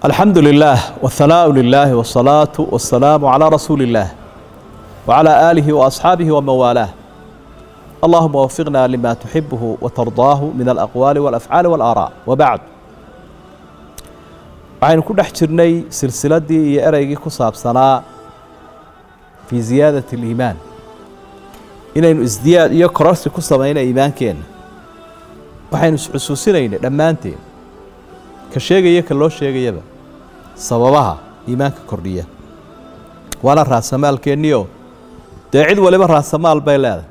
الحمد لله والثناء لله والصلاة والسلام على رسول الله وعلى آله وأصحابه ومن والاه اللهم وفقنا لما تحبه وترضاه من الأقوال والأفعال والآراء وبعد waxaynu ku dhex jirnay silsiladdii iyo ereygii ku saabsanaa fii ziyaadati aliimaan inaynu isdiyaad iyo kororsi ku samayna iimaankeenna waxaynu isxusuusinaynay dhammaanteen ka sheegaya ka loo sheegayaba sababaha iimaanka kordhiya waana raasamaalkeenniyo dee cid waliba raasamaal bay leedahay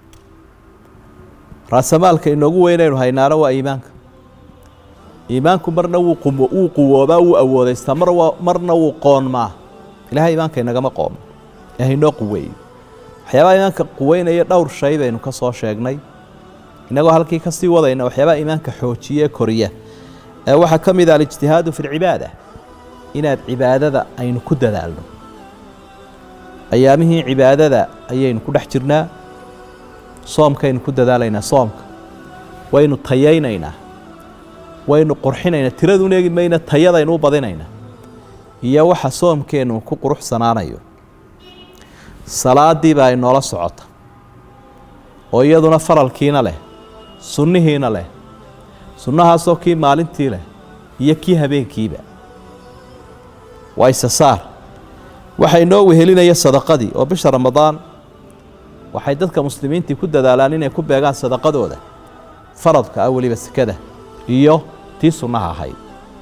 raasamaalka inoogu weynaynu haynaana waa iimaanka iimaanku marna wuu qumo wuu quwoobaa wuu awoodaystaa mar waa marna wuu qoonmaa ilahay iimaanka inagama qoomo ee haynoo quweeyo waxyaabaha iimaanka quweynaya dhowr shay baynu ka soo sheegnay innagoo halkii ka sii wadayna waxyaabaha iimaanka xoojiye koriya ee waxaa ka mid ah alijtihaadu fi lcibaada inaad cibaadada aynu ku dadaalno ayaamihii cibaadada ayaynu ku dhex jirnaa soomkaynu ku dadaalaynaa soomka waynu tayaynaynaa waynu qurxinaynaa tiradun eegi mayna tayadaynu u badinaynaa iyo waxa soomkeennu ku quruxsanaanayo salaaddii baa inoola socota oo iyaduna faralkiina leh sunnihiina leh sunnahaasoo kii maalintii leh iyo kii habeenkiiba waa isasaar waxaa inoo wehelinaya sadaqadii oo bisha ramadaan waxay dadka muslimiintii ku dadaalaan inay ku beegaan sadaqadooda faradka ah weliba sekada iyo tii sunnaha ahayd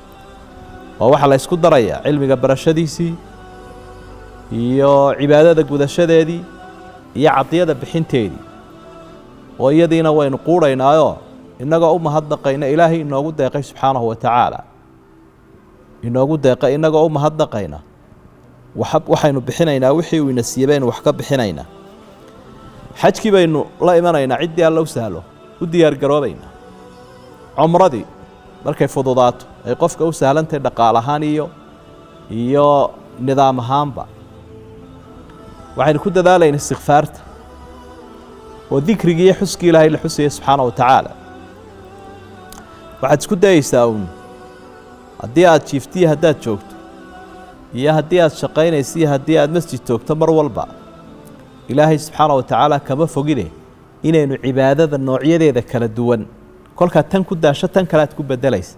oo waxaa la ysku darayaa cilmiga barashadiisii iyo cibaadada gudashadeedii iyo cadiyada bixinteedii oo iyadiina waynu quudhaynaayoo innagoo u mahadnaqayna ilaahay inoogu deeqay subxaanahu wa tacaala inoogu deeqay innagoo u mahadnaqayna waxaynu bixinaynaa wixii uu ina siiye baynu wax ka bixinaynaa xajkii baynu la imanaynaa ciddii alla u sahlo u diyaargaroobaynaa cumradii markay fududaato ay qofka u sahlantahay dhaqaal ahaan iyo iyo nidaam ahaanba waxaynu ku dadaalayna istikfaarta oo dikrigii iyo xuskii ilaahay la xusaya subxaana wa tacaala waxaad isku dayeysaa uun haddii aad jiiftiyo haddaad joogto iyo haddii aad shaqaynayso iyo haddii aad masjid joogto mar walba ilaahay subxaana wa tacaala kama fogine inaynu cibaadada noocyadeeda kala duwan kolkaad tan ku daasho tan kale aad ku beddelaysa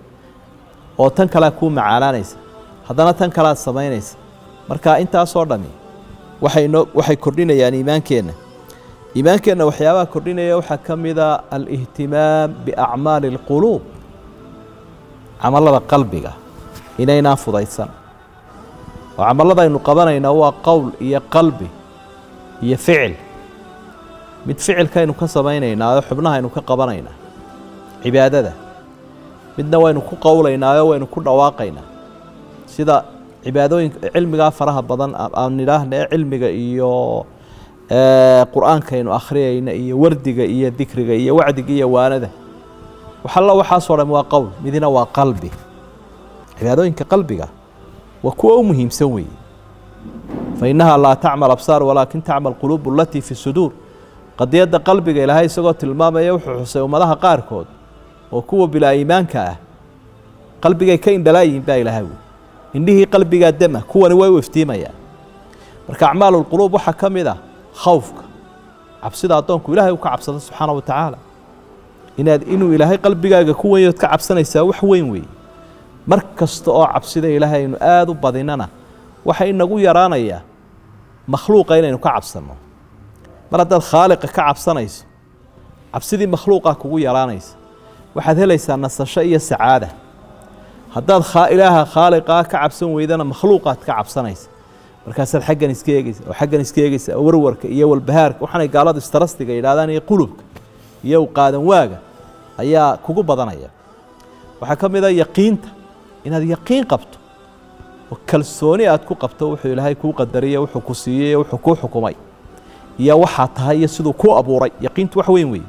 oo tan kalead kuu macaanaanaysa haddana tan kale aad samaynaysa marka intaasoo dhammi waxay noo waxay kordhinayaan iimaankeenna iimaankeenna waxyaabaha kordhinaya waxaa ka mida alihtimaam biacmaali اlquluub camallada qalbiga inaynaan fudaysan oo camallada aynu qabanaynaa waa qowl iyo qalbi iyo ficil mid ficilkaynu ka samaynaynaa oo xubnahaynu ka qabanaynaa cibaadada midna waynu ku qowlaynaayo waynu ku dhawaaqaynaa sida cibaadooyinka cilmigaa faraha badan aan nidhaahna ee cilmiga iyo qur-aankaynu akhriyayna iyo wardiga iyo dikriga iyo wacdiga iyo waanada waxalla waxaasoo dham waa qowl midina waa qalbi cibaadooyinka qalbiga waa kuwa u muhiimsan weeye fa innahaa laa tacmal absaar walaakin tacmal quluubu alatii fi suduur qadiyadda qalbiga ilaahay isagoo tilmaamaya wuxuu xusay ummadaha qaarkood oo kuwa bilaa iimaanka ah qalbigay ka indhalaayihin baa ilaahay wey indhihii qalbigaa dema kuwani way u iftiimayaan marka acmaalulquluub waxaa ka mid ah khawfka cabsida addoonku ilaahay u ka cabsado subxaana wa tacaala inaad inuu ilaahay qalbigaaga ku wenyood ka cabsanaysaa wax weyn weeye mar kasta oo cabsida ilaahay aynu aada u badinana waxa inagu yaraanayaa makhluuqa inaynu ka cabsanno mar haddaad khaaliqa ka cabsanayso cabsidii makhluuqaa kugu yaraanaysa waxaad helaysaa nasasho iyo sacaada haddaad ilaaha khaaliqaa ka cabsan weydana makhluuqaad ka cabsanaysa markaasaad xaggan iska eegeysa oo xaggan iska eegeysa oo warwarka iyo walbahaarka waxaanay gaaladu istarastiga yidhahdaan iyo qulubka iyo qaadan waaga ayaa kugu badanaya waxaa ka mid a yaqiinta inaad yaqiin qabto oo kalsooni aad ku qabto wuxuu ilaahay kuu qadariye wuxuu ku siiyey wuxuu kuu xukumay iyo waxaa tahay iyo siduu ku abuuray yaqiintu wax weyn weeye